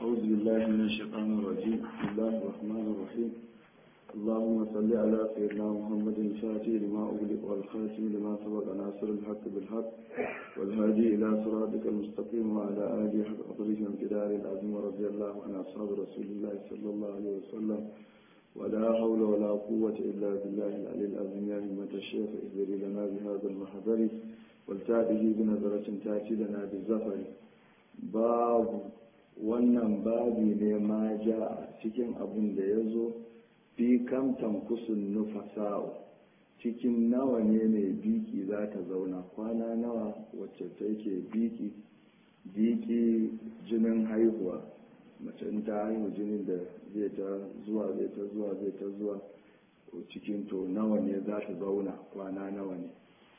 أعوذ بالله من الشيطان الرجيم بسم الله الرحمن الرحيم اللهم صل على سيدنا محمد الفاتح لما أغلق والخاتم لما سبق ناصر الحق بالحق والهادي إلى صراطك المستقيم وعلى آله حق قدره وامتدار العظيم ورضي الله عن أصحاب رسول الله صلى الله عليه وسلم ولا حول ولا قوة إلا بالله العلي العظيم يا همة الشيخ اهدري لنا بهذا المحضر والتعده بنظرة تأتي لنا بالزفر باب wannan babi ne ma ja cikin abin da ya zo fi kam tamkusun nufasa'u cikin nawa ne mai biki za ta zauna kwana nawa wacce take biki biki jinin haihuwa mace ta haihu jinin da zai ta zuwa zai ta zuwa zai ta zuwa cikin to nawa ne za ta zauna kwana nawa ne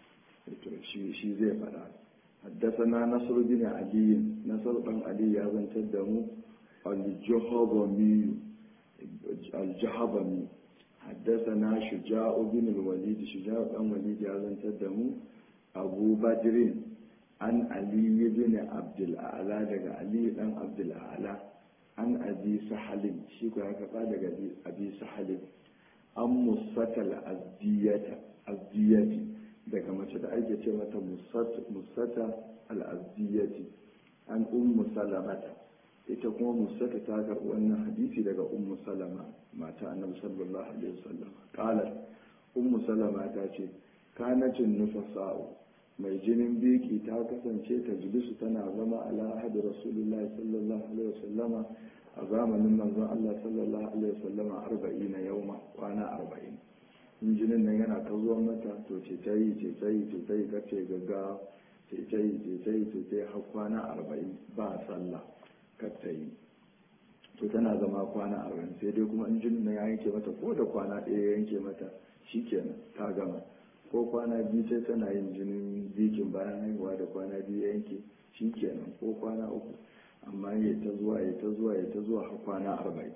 shi zai faɗa حدثنا نصر بن علي نصر بن علي يا زن تدمو الجهضمي الجهضمي حدثنا شجاع بن الوليد شجاع بن الوليد يا زن تدمو أبو بدر عن علي بن عبد الأعلى دقى علي بن عبد الأعلى عن أبي سحل شيكو هكذا دقى أبي سحل أم مصة الأزدية الأزدية daga mace da ake ce mata musata al'azdiyati an ummu salamata ita kuma musata ta karɓi wannan hadisi daga ummu salama mata annabi sallallahu alaihi wasallam qalat ummu salama ta ce kanacin nufasa'u mai jinin biki ta kasance ta jilisu tana zama ala ahadi rasulullahi sallallahu alaihi wasallama a zamanin manzon Allah sallallahu alaihi wasallama arba'ina yauma kwana arba'in injinin nan yana ta zuwa mata to ce ta yi ce ta yi ce ta yi kace gaggawa ce ta yi ce ta yi ce ta yi har kwana arba'in ba sallah kar ta yi to tana zama kwana arba'in sai dai kuma injinin nan ya yanke mata ko da kwana ɗaya ya yanke mata shikenan ta gama ko kwana biyu sai tana yin jinin bikin bayan haihuwa da kwana biyu ya yanke shikenan ko kwana uku amma ya ta zuwa ya ta zuwa ya ta zuwa har kwana arba'in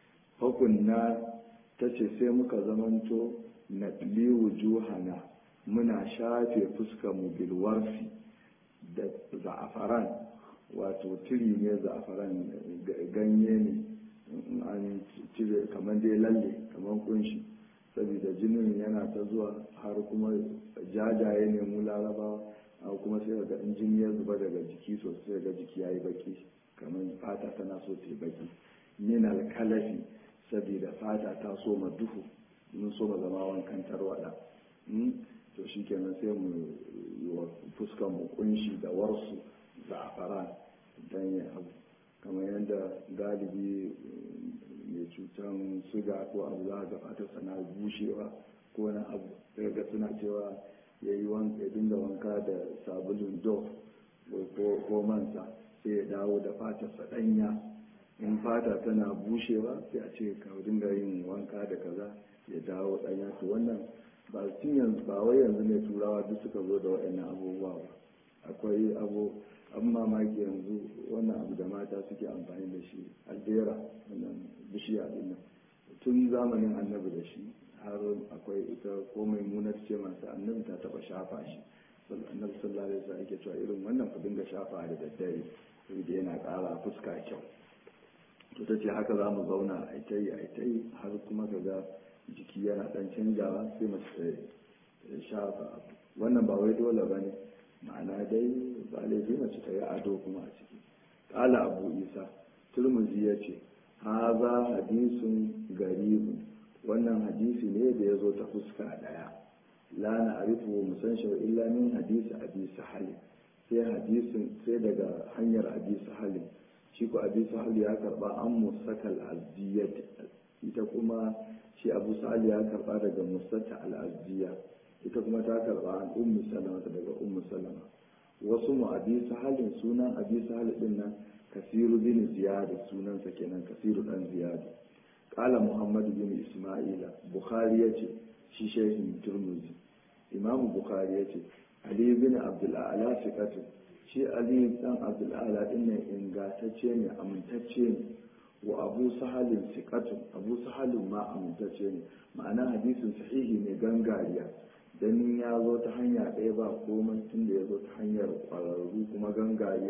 hukunna ta ce sai muka zamanto na wujuhana muna shafe fuskarmu bilwarfi da za'afaran wato tiri ne za'afaran ganye ne an cire kamar dai lalle kamar kunshi saboda jinin yana ta zuwa har kuma jajaye ne mu larabawa kuma sai ga in jini ya zuba daga jiki sosai ga jiki ya yi baki kamar fata tana so ta yi baki min alkalafi saboda fata ta so ma duhu mun so ma zama wankan tarwada to shi kenan sai mu yi wa fuskan mu kunshi da warsu za'afaran don ya abu kamar yadda galibi mai cutan suga ko abu za ga fata sana bushewa ko na abu daga suna cewa ya yi wanka ya dinga wanka da sabulun dof ko mansa sai ya dawo da fatarsa ɗanya in fata tana bushewa sai a ce ka dinga yin wanka da kaza ya dawo ɗanya to wannan ba tun yanzu ba wai yanzu ne turawa duk suka zo da waɗannan abubuwa ba akwai abu an mamaki yanzu wannan abu da mata suke amfani da shi aldera wannan bishiya din nan tun zamanin annabi da shi har akwai ita ko mai munar ce masu annabi ta taɓa shafa shi annabi sallallahu alaihi wasallam yake cewa irin wannan ku dinga shafa da daddare saboda yana ƙara fuska kyau to ta ce haka za mu zauna a ita yi a ita yi har kuma ka ga jiki yana dan canjawa sai mace ta shafa wannan ba wai dole ba ne ma'ana dai ba laifi mace ta yi ado kuma a ciki ƙala abu isa turmuzi ya ce haza hadisun garibu wannan hadisi ne da ya zo ta fuska ɗaya la na arifu mu san shi illa min hadisi abi sahalin sai hadisin sai daga hanyar abi sahalin shi ko abu sahal ya karba an musata al'azdiyat ita kuma shi abu sahal ya karba daga musata al'azdiya ita kuma ta karba an ummu salama daga ummu salama wasu mu abi sahalin sunan abi sahal din nan kasiru bin ziyad sunansa kenan kasiru dan ziyad qala muhammad bin isma'ila bukhari yace shi shehin turmuzi imamu bukhari yace ali bin abdul a'la fiqatu shi ali dan abdul'ala din nan ingantacce ne amintacce ne wa abu sahalin sikatu abu sahalin ma amintacce ne ma'ana hadisin sahihi ne gangariya dan ya zo ta hanya ɗaya ba komai tun da ya zo ta hanyar ƙwararru kuma gangariya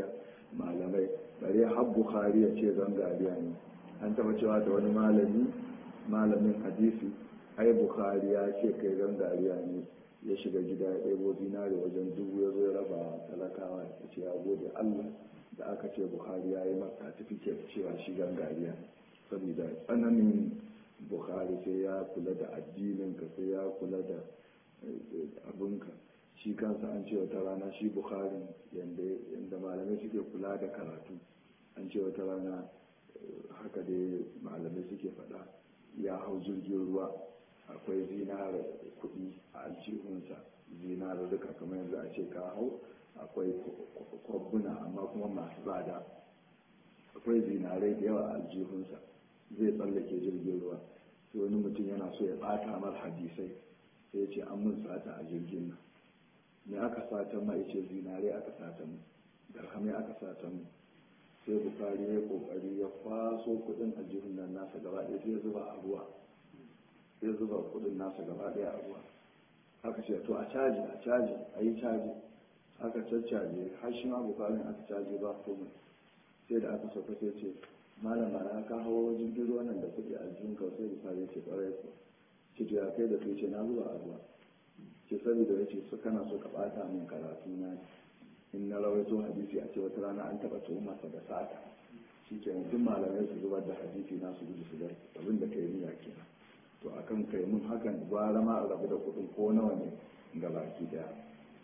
malamai bare har bukhari ya ce gangariya ne an taba cewa da wani malami malamin hadisi ai bukhari ya ce kai gangariya ne ya shiga gida ya ɗebo zinare wajen dubu ya zo ya raba talakawa ya ce ya gode allah da aka ce bukhari ya yi maka certificate cewa shi gangariya ne saboda tsananin bukhari sai ya kula da addininka sai ya kula da abinka shi kansa an ce wata rana shi bukhari yadda malamai suke kula da karatu an ce wata rana haka dai malamai suke faɗa ya hau jirgin ruwa akwai zinar kuɗi a aljihunsa zinar duka kamar yanzu a ce ka hau akwai kwabbuna amma kuma masu tsada akwai zinarai da yawa a aljihunsa zai tsallake jirgin ruwa sai wani mutum yana so ya ɓata mar hadisai sai ya ce an mun sata a jirgin nan me aka sata ma ya ce zinare aka sata mu darhamai aka sata mu sai bukari ya kokari ya kwaso kudin a jihun nan nasa gaba ɗaya sai ya zuba a ruwa sai zuba kudin nasa gaba ɗaya a ruwa aka ce to a caji a caji a yi caji aka caccaje har shi ma bukarin aka caji ba komai sai da aka sauka sai ce malam na ka hawo jirgin ruwan nan da kuɗi a jihun ka sai bukari ce ƙwarai ko ce to ya kai da kai ce na zuba a ruwa ce saboda ya ce su kana so ka ɓata min karatu na in na rawaito hadisi a ce wata rana an taɓa tuhumarsa da sata shi ke duk malamai su zubar da hadisi na su gudu su bar abin da kai niyya kenan to akan kai mun hakan gwara ma a rabu da kuɗin ko nawa ne ga baki daya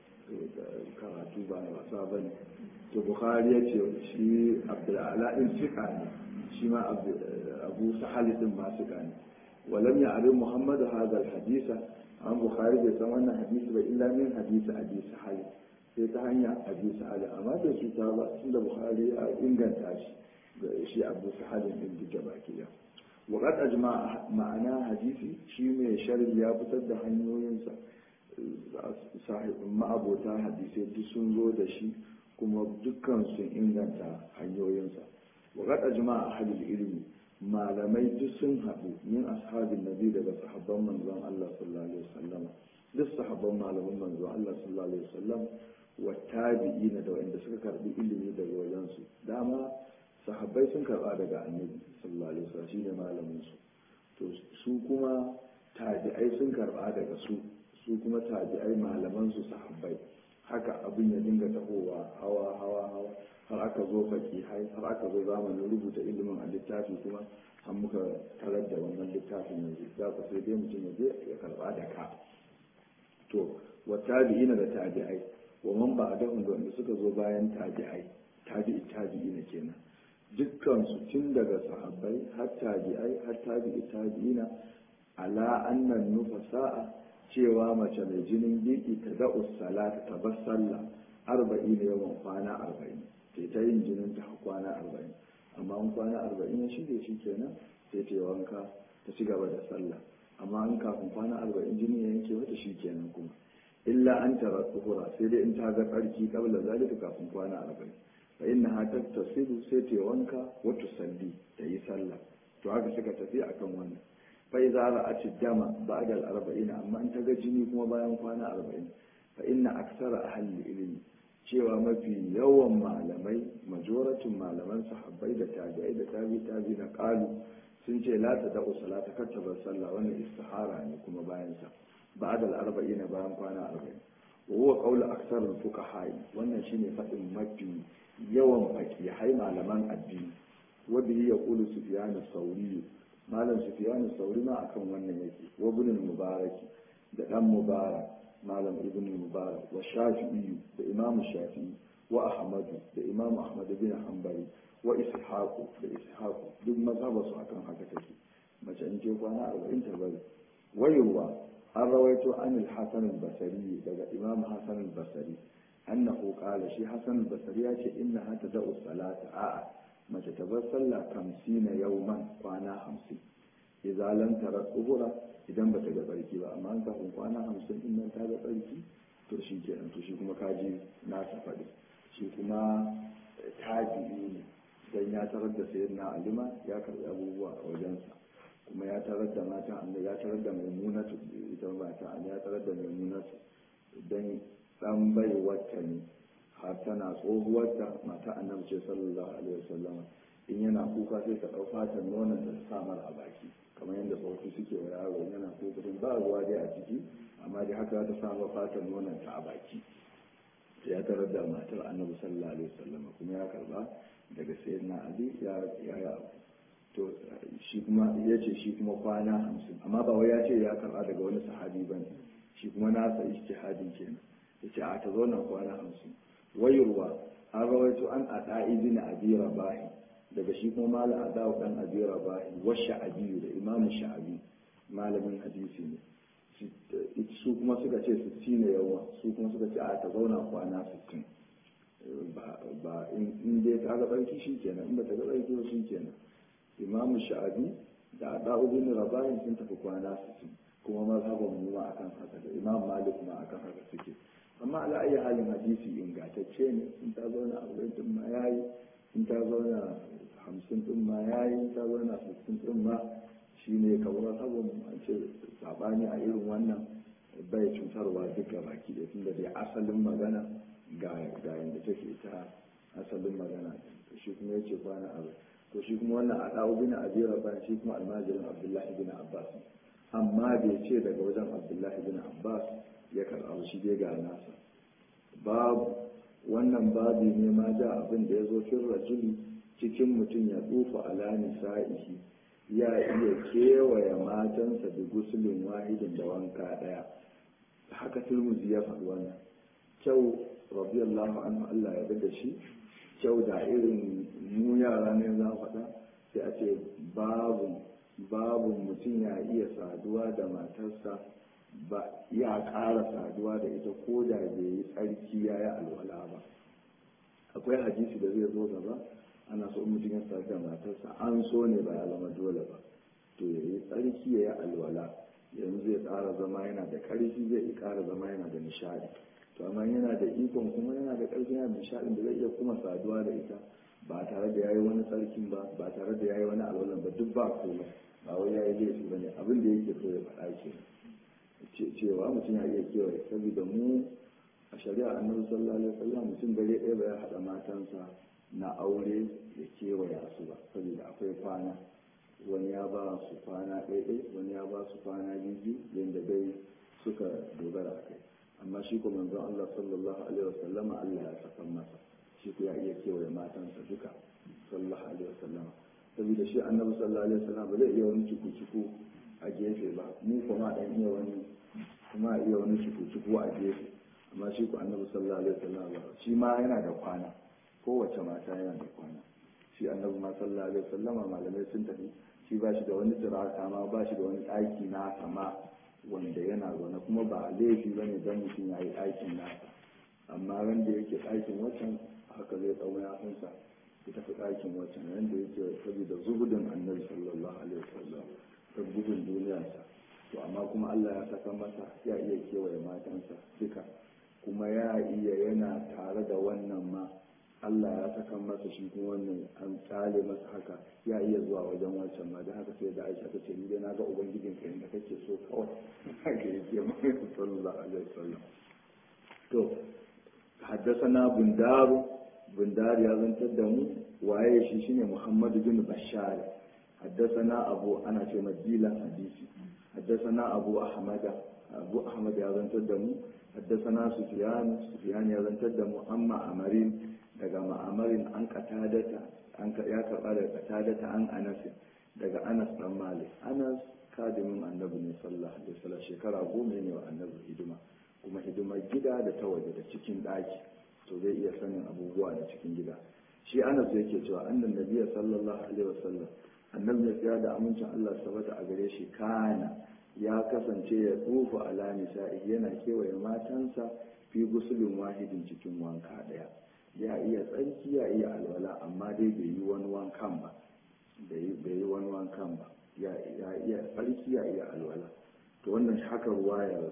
karatu ba na wasa ba ne to bukhari ya ce shi abdul'ala in sika ne shi ma abu sahali din ma sika ne walam ya abin muhammadu hazal hadisa an bukhari bai san wannan hadisi ba illa min hadisi abi sahali sai ta hanya abu sahali amma da su ta ba tun da bukhari ya inganta shi ga shi abu sahali din duka baki daya وقد أجمع معنى حديثي شيء من شرح يا بتد hanyoyinsa ma'abota hadisai duk sun zo da shi kuma dukkan sun inganta hanyoyinsa waƙad ajma a halil ilimi malamai duk sun haɗu min ashabin nabi daga sahabban manzon Allah sallallahu alaihi wasallam duk sahabban malaman manzon Allah sallallahu alaihi wasallam wa tabi'ina da wanda suka karbi ilimi daga wajensu dama sahabbai sun karba daga annabi sallallahu alaihi wasallam shine malamin su to su kuma tabi'ai sun karba daga su su kuma tabi'ai malaman su sahabbai haka abin ya dinga tahowa hawa hawa hawa har aka zo fakihai har aka zo zamanin rubuta ilimin a littafi kuma an muka tarar da wannan littafin yanzu za ku sai dai mutum ya je ya karba da ka to wa tabi'ina da tabi'ai wa man ba'dahum da wanda suka zo bayan tabi'ai tabi'i tabi'ina kenan dukkan su tun daga sahabbai har tabi'ai har tabi'i tabi'ina ala annan nufasa'a cewa mace mai jinin biki ta da'u salata ta bar sallah arba'in yawan kwana arba'in sai ta yin jinin ta kwana arba'in amma an kwana arba'in ya shige shi kenan sai ta wanka ta ci gaba da sallah amma an kafin kwana arba'in jini ya yanke mata shi kenan kuma illa an tara tsuhura sai dai in ta ga tsarki kabla zalika kafin kwana arba'in fa inna ha tattasilu sai ta wanka wa tusalli ta yi sallah to haka suka tafi akan wannan fa idza ra'at dama ba'da al-arba'in amma in ta ga jini kuma bayan kwana arba'in fa inna aksara ahli ilmi cewa mafi yawan malamai majoratin malaman sahabbai da tabi'ai da tabi tabi na qalu sun ce la ta da'u salata kar ta bar sallah wannan istihara ne kuma bayan sa ba'da al-arba'in bayan kwana arba'in wa huwa qawlu aksar al-fuqaha wannan shine fadin mafi yawan fakihai malaman addini wa bihi yaqulu sufyan as-sawri malam sufyan as-sawri ma akan wannan yake wa ibn al-mubarak da dan mubarak malam ibn mubarak wa shafi'i da imam shafi'i wa ahmadu da imam ahmad bin hanbali wa ishaqu da ishaqu duk mazhaba su akan haka take mace in ce kwana 40 ta bari wayewa an rawaito an al-hasan al-basri daga imam hasan al-basri annahu qala shi hasan al-basri ya ce inna hata da'u salata a'a mace ta bar sallah 50 yawman kwana 50 idza lam tara tsuhura idan bata ga tsarki ba amma an kafin kwana hamsin din nan ta ga tsarki to shi kenan to shi kuma kaji na ta faɗi shi kuma tabi'i ne dan ya tarar da sayyidina alima ya karɓi abubuwa a wajensa kuma ya tarar da mata annabi ya tarar da maimunatu ita mata ya tarar da maimunatu dan dan bai wata ne har tana tsohuwarta mata annabi ce sallallahu alaihi wasallam in yana kuka sai ta ɗau fatan nonon ta sa mara a baki kamar yadda tsofi suke wa yaro yana kuka din ba ruwa dai a ciki amma dai haka ta sa fatan nonon ta a baki ya tarar da matar annabi sallallahu alaihi wasallam kuma ya karba daga sayyidina ali ya ya to shi kuma ya ce shi kuma kwana hamsin amma ba wai ya ce ya karba daga wani sahabi ba ne shi kuma nasa ijtihadin kenan ya ce a ta zauna kwana hamsin wayarwa an rawaito an ada ibn abi rabahi daga shi kuma malam adawu dan abi rabahi wa sha'abi da imam sha'abi malamin hadisi ne su kuma suka ce 60 ne yawa su kuma suka ce a ta zauna kwana 60 ba in dai ta ga barki shi kenan in ba ta ga barki ba shi kenan imam sha'abi da adawu bin rabahi sun tafi kwana 60 kuma mazhaban mu ma akan haka da imam malik ma akan haka suke amma ala ayi halin hadisi ingantacce ne in ta zauna a wurin ma yayi in ta zauna hamsin din ma yayi in ta zauna sittin din ma shine kamar mazhaban mu an ce sabani a irin wannan bai cutarwa duka baki da tunda dai asalin magana ga ga yanda take ta asalin magana shi kuma yace kwana abu to shi kuma wannan a dawo bin abi rabban shi kuma almajirin abdullahi bin abbas amma bai ce daga wajen abdullahi bin abbas ya karɓa shi dai ga nasa babu wannan babi ne ma ja abin da ya zo fin rajuli cikin mutum ya tsufa ala nisa'ihi ya iya kewaye matansa da gusulin wahidin da wanka ɗaya haka turmuzi ya faɗi wannan kyau radiyallahu anhu Allah ya da shi kyau da irin mu yara ne za faɗa sai a ce babu babu mutum ya iya saduwa da matarsa ba ya ƙara saduwa da ita ko da bai yi tsarki ya yi alwala ba akwai hadisi da zai zo gaba ana so mutum ya sadu da matarsa an so ne ba ya zama dole ba to ya yi tsarki ya yi alwala yanzu zai ƙara zama yana da ƙarfi zai ƙara zama yana da nishadi to amma yana da ikon kuma yana da ƙarfi yana da nishadin da zai iya kuma saduwa da ita ba tare da yayi wani tsarkin ba ba tare da yayi wani alwalan ba duk ba komai ba wai yayi laifi ba ne abin da yake so ya faɗa ke cewa mutum ya iya kewaye saboda mu a shari'a annabi sallallahu alaihi wasallam mutum dare ɗaya ba ya haɗa matansa na aure ya kewaya su ba saboda akwai kwana wani ya ba su kwana ɗaiɗai wani ya ba su kwana biyu yadda dai suka dogara a kai amma shi ko manzon Allah sallallahu alaihi wasallama Allah ya saka masa shi ko ya iya kewaye matansa duka sallallahu alaihi wasallama saboda shi annabi sallallahu alaihi wasallam ba zai iya wani ciku-ciku a gefe ba mu kuma dan iya wani kuma iya wani ciku-ciku a gefe amma shi ko annabi sallallahu alaihi wasallam ba shi ma yana da kwana kowace mata yana da kwana shi annabi ma sallallahu alaihi wasallama malamai sun tafi shi ba shi da wani tiraka ma ba shi da wani ɗaki na sama wanda yana zaune kuma ba laifi ba ne don mutum ya yi ɗakin nasa amma wanda yake ɗakin waccan haka zai tsawo ya hunsa ya tafi ɗakin waccan wanda yake saboda zubudin annabi sallallahu alaihi wasallam ta gudun duniyarsa to amma kuma Allah ya saka masa ya iya kewaye matansa duka kuma ya iya yana tare da wannan ma Allah ya saka masa shi kuma wannan an tsale masa haka ya iya zuwa wajen wancan ma da haka sai da Aisha ta ce ni dai na ga ubangijin ka inda kake so kawai haka yake mai sallallahu alaihi wasallam to haddasana bundaru bundar ya zantar da mu waye shi shine Muhammad bin Bashar haddasana Abu ana ce madila hadisi haddasana Abu Ahmad Abu Ahmad ya zantar da mu haddasana Sufyan Sufyan ya zantar da mu amma Amarin daga ma'amarin an katadata an ya karba daga katadata an anas daga anas dan malik anas kadimin annabi ne sallallahu alaihi wasallam shekara goma ne wa annabi hidima kuma hidimar gida da ta waje da cikin daki to zai iya sanin abubuwa da cikin gida shi anas yake cewa annan nabiyyi sallallahu alaihi wasallam annabi ya tsaya da amincin Allah sabata a gare shi kana ya kasance ya tsufa ala nisa'i yana kewaye matansa fi gusulin wahidin cikin wanka daya ya iya tsarki ya iya alwala amma dai bai yi wani wankan ba bai yi wani wankan ba ya iya tsarki ya iya alwala to wannan haka ruwayar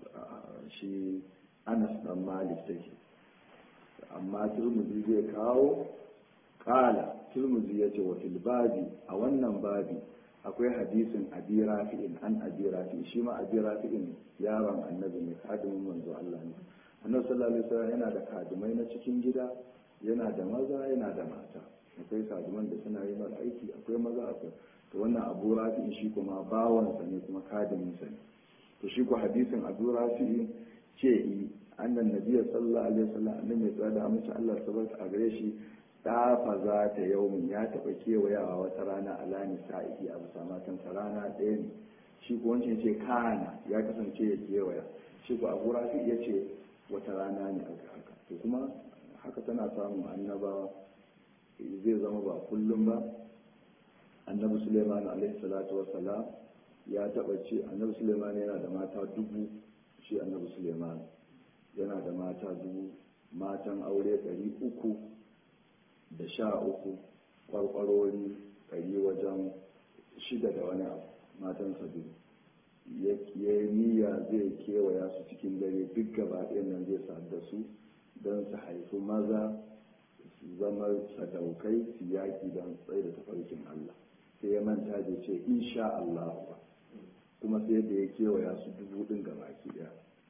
shi anas dan malik take amma turmuzi zai kawo kala turmuzi ya ce wa babi a wannan babi akwai hadisin abi rafi'in an abi rafi'in shi ma abi rafi'in yaron annabi ne kadimin manzo Allah ne annabi sallallahu alaihi wasallam yana da kadimai na cikin gida yana da maza yana da mata akwai kadiman da suna yi mara aiki akwai maza akwai to wannan abu rafi'i shi kuma bawansa ne kuma kadiminsa ne to shi ku hadisin abu rafi'i ce yi annan nabiya sallallahu alaihi wasallam annabi mai tsada amince Allah sabata a gare shi dafa za ta yaumin ya taɓa kewayawa wata rana a lani sa'ihi a bisa matansa rana ɗaya ne shi ko wancan ce kana ya kasance ya kewaya shi ko abu rafi ya ce wata rana ne aka haka to kuma haka tana samun annabawa zai zama ba kullum ba annabi suleiman alaihi salatu wassalam ya taɓa ce annabi suleiman yana da mata dubu shi annabi suleiman yana da mata dubu matan aure ɗari uku da sha uku kwarkwarori ɗari wajen shida da wani abu matan biyu ya yi niyya zai kewaya su cikin dare duk gaba ɗayan nan zai sadu da su don su haifi maza su zama sadaukai su yaƙi don tsaye da tafarkin Allah sai ya manta da ce insha Allah ba kuma sai da ya kewaya su dubu ɗin gaba ki ɗaya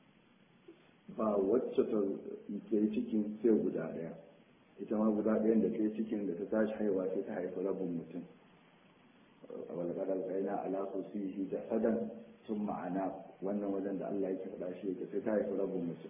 ba wacce ta ke cikin sai guda ɗaya ita ma guda ɗayan da ta yi cikin da ta tashi haihuwa sai ta haifi rabin mutum a walƙadar ƙaina ala kusihi da sadan sun ma'ana wannan wajen da Allah yake faɗa shi yake sai ta haifi rabin mutum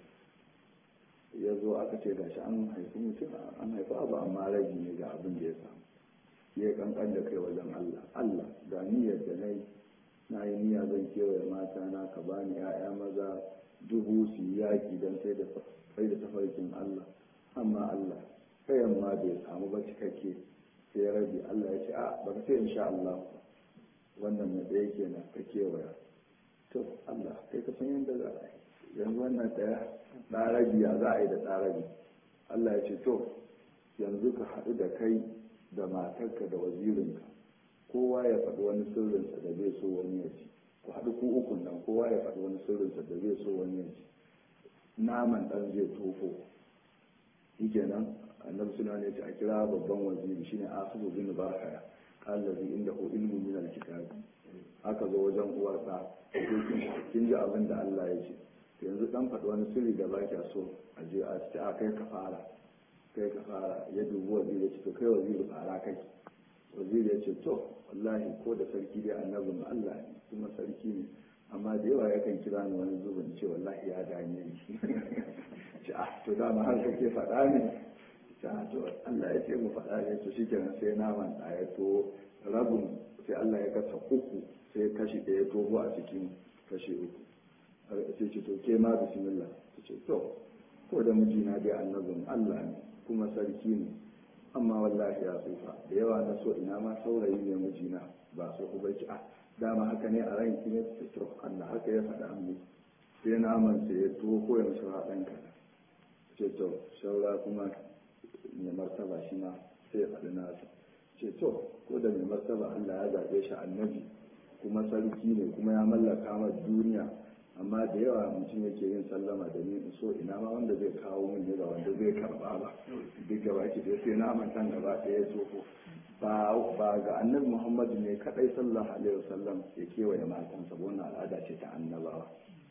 ya zo aka ce gashi an haifi mutum an haifi abu amma rabi ne ga abin da ya samu ya kankan da kai wajen Allah Allah ga niyyar da na yi na yi niyya zan kewaye mata na ka bani 'ya'ya maza dubu su yi yaƙi don sai da tafarkin Allah amma Allah kayan ma bai samu ba cikakke sai rabi Allah ya ce a baka sai insha Allah wannan na ɗaya kenan ka kewaya to Allah kai ka san yadda za a yi yanzu wannan ɗaya ɗarabi ya za a yi da ɗarabi Allah ya ce to yanzu ka haɗu da kai da matarka da wazirinka kowa ya faɗi wani sirrinsa da zai so wani ya ci ku haɗu ku ukun nan kowa ya faɗi wani sirrinsa da zai so wani ya ci naman ɗan zai tofo shi kenan annabi suna ne a kira babban waziri shine asibu bin barhaya allazi inda hu ilmu min alkitab aka zo wajen uwarsa kin ji abin da Allah ya ce yanzu dan faɗi wani sirri da baki so a je a ce a kai ka fara kai ka fara ya dubi waziri ya ce to kai waziri fara kai waziri ya ce to wallahi ko da sarki dai annabin Allah ne kuma sarki ne amma da yawa yakan kira ni wani zubin ce wallahi ya dame ni ce ah to dama har kake faɗa ne ta to Allah ya ce mu faɗa ne to shi kenan sai naman ɗaya to rabin sai Allah ya kasa uku sai kashi ɗaya toho a cikin kashi uku sai ce to ke ma bismillah ta ce to ko da mijina dai annabin Allah ne kuma sarki ne amma wallahi ya tsufa da yawa na so ina ma saurayi ne mijina ba so ku bai a dama haka ne a ranki ne to Allah haka ya faɗa mu sai naman sai ya toho ya mishi haɗan kaɗan ce to shaura kuma mai martaba shi ma sai ya faɗi nasa ce to ko da mai martaba Allah ya zaɓe shi annabi kuma sarki ne kuma ya mallaka ma duniya amma da yawa mutum yake yin sallama da ni in so ina ma wanda zai kawo min ne ba wanda zai karba ba duk gaba ki dai sai na mantan gaba ɗaya ya tsofo ba ga annabi muhammadu ne kadai sallallahu alaihi wasallam ya kewaye matansa wannan al'ada ce ta annabawa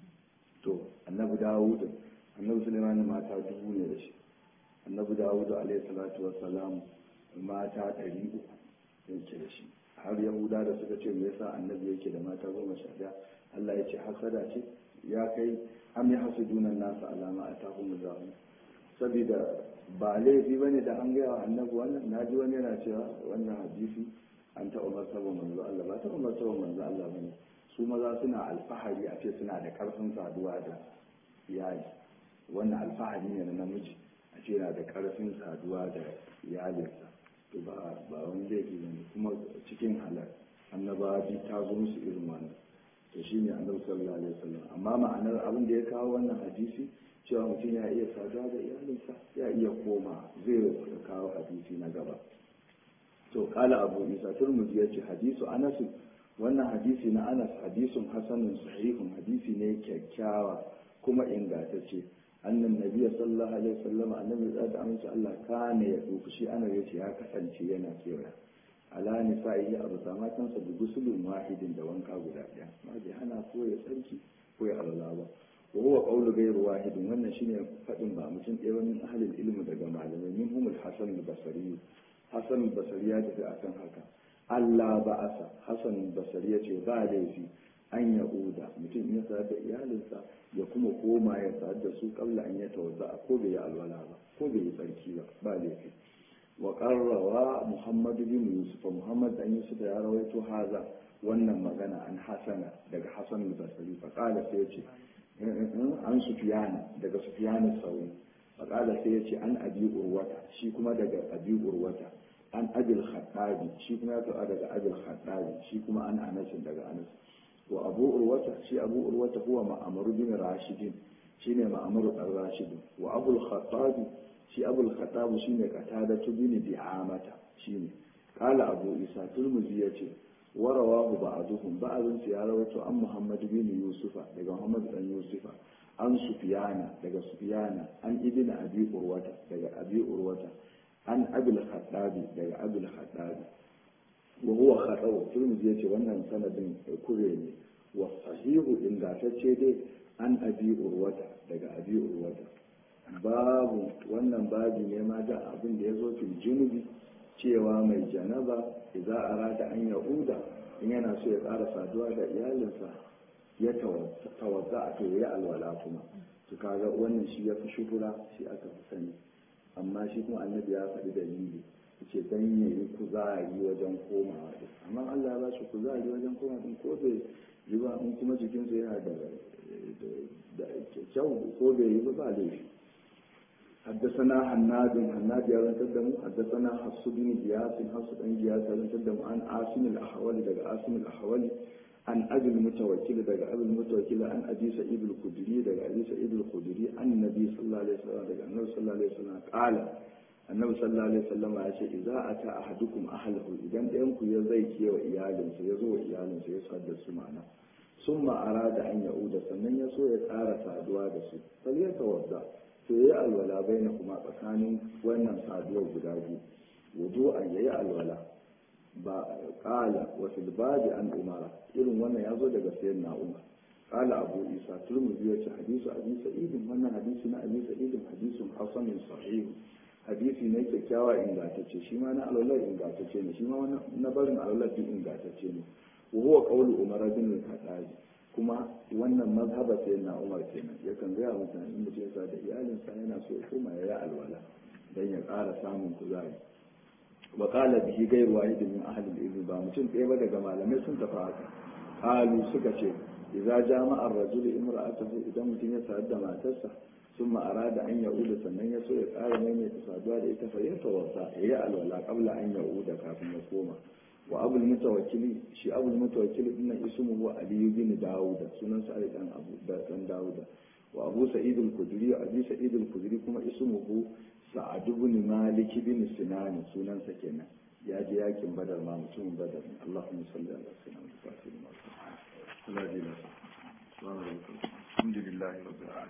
to annabi dawud annabi sulaiman mata dubu ne da shi annabi dawud alaihi salatu wassalam mata ɗari uku yake da shi har yahuda da suka ce me yasa annabi yake da mata goma sha ɗaya Allah ya ce hasada ce ya kai am ya hasudunan nasu alama a tahun zamu saboda ba laifi bane da an gaya wa annabi wannan naji wani yana cewa wannan hadisi an taɓa martaba manzo Allah ba taɓa martaba manzo Allah bane su maza suna alfahari a ce suna da ƙarfin saduwa da iyali wannan alfahari ne na namiji a ce yana da ƙarfin saduwa da iyalinsa to ba ba wani laifi bane kuma cikin halal annabawa ta zo musu irin wannan to shi ne annabi sallallahu alaihi wasallam amma ma'anar abin da ya kawo wannan hadisi cewa mutum ya iya saduwa da iyalinsa ya iya koma zai kawo hadisi na gaba to kala abu isa turmuzi ya ce hadisu anas wannan hadisi na anas hadisun hasanun sahihun hadisi ne kyakkyawa kuma ingantacce annan nabiya sallallahu alaihi wasallam annabi da amince Allah kana ya duku shi ana yace ya kasance yana kewaya ala nisa'i a bisa matansa da gusulun wahidin da wanka guda ɗaya ma bai hana ko ya tsarki ko ya alala ba wa huwa qawlu ghayr wahidin wannan shine fadin ba mutum ɗaya ba min ahlil ilmi daga malamai min humul hasan al-basri hasan al-basri ya tafi akan haka Allah ba'asa hasan al-basri ya ce ba laifi an ya uda mutum ya sayar da iyalinsa ya kuma koma ya sayar da su kabla an ya tawadda ko bai yi alwala ba ko bai yi tsarki ba ba laifi wa qarrawa muhammad bin yusuf muhammad dan yusuf ya rawaito haza wannan magana an hasana daga hasan al-basri fa qala sai yace an sufiyana daga sufiyana sauri fa qala sai yace an abi urwata shi kuma daga abi urwata an abil khattabi shi kuma ya taɓa daga abil khattabi shi kuma an anasin daga anas wa abu urwata shi abu urwata huwa ma'amar bin rashidin shine ma'amar dan rashidin wa abul khattabi shi abul khattabi shine qatada bin bi'amata shine qala abu isa turmuzi yace wa rawahu ba'duhum ba'dun ya rawaito an muhammad bin yusufa daga muhammad dan yusufa an sufyana daga sufyana an ibn abi urwata daga abi urwata an abul khattabi daga abul khattabi wa huwa khatau turmuzi yace wannan sanadin kure ne wa sahihu ingantacce dai an abi urwata daga abi urwata babu wannan babi ne ma da abin da ya zo fil junubi cewa mai janaba idza arada an yahuda in yana so ya ƙara saduwa da iyalinsa ya tawadda a to ya alwala kuma to kaga wannan shi ya fi shuhura shi aka fi sani amma shi kuma annabi ya faɗi dalili ce dan ya yi kuzari wajen komawa din amma Allah ya ba shi kuzari wajen komawa din ko bai yi ba in kuma jikinsa yana da da kyau ko bai yi ba ba laifi حدثنا حناد حناد يا بن تدم حدثنا حفص بن جياس حفص بن جياس يا بن تدم عن عاصم الاحولي دغ عاصم الاحولي عن ابي المتوكل دغ ابي المتوكل عن ابي سعيد الخدري دغ ابي سعيد الخدري عن النبي صلى الله عليه وسلم دغ النبي صلى الله عليه وسلم قال annabi sallallahu alaihi wasallam ya ce idza ata ahadukum ahlahu idan ɗayan ku ya zai kewa iyalinsa ya zo wa iyalinsa ya sadda su mana summa arada an yauda sannan ya so ya ƙara saduwa da su fal ya tawadda to yayi alwala baina kuma tsakanin wannan saduwar guda biyu wudu an yayi alwala ba qala wa fil babi an umara irin wannan ya zo daga sayyidina umar قال أبو إيسى ترمذي حديث أبي سعيد وانا حديث أبي سعيد حديث حسن صحيح hadisi ne kyakkyawa ingantacce shi ma na alwalar ingantacce ne shi ma na barin alwalar duk ingantacce ne wa huwa qawlu umar bin al-khattab kuma wannan mazhaba sai na umar kenan yakan ga mutane in mutum ya da iyalinsa yana so ya koma ya yi alwala dan ya ƙara samun kuzari wa qala bihi ghayru wahidin min ahli al-ilm ba mutum ɗaya ba daga malamai sun tafi haka qalu suka ce idza jama'a ar-rajulu imra'atahu idan mutum ya sayar da matarsa ثم أراد أن يعود sannan ya so ya ƙara maimaita saduwa da ita fayyarta wasa ya yi alwala kabla an ya'uda kafin ya koma wa abul mutawakkili shi abul mutawakkili dinnan ismuhu ali bin dawuda sunan sa dan abu da dan dawuda wa abu sa'id al-khudri abi sa'id al-khudri kuma ismuhu sa'ad ibn malik bin sinan sunan sa kenan ya je yakin badar ma mutumin badar Allahumma salli ala sayyidina Muhammad wa sallam alhamdulillah rabbil alamin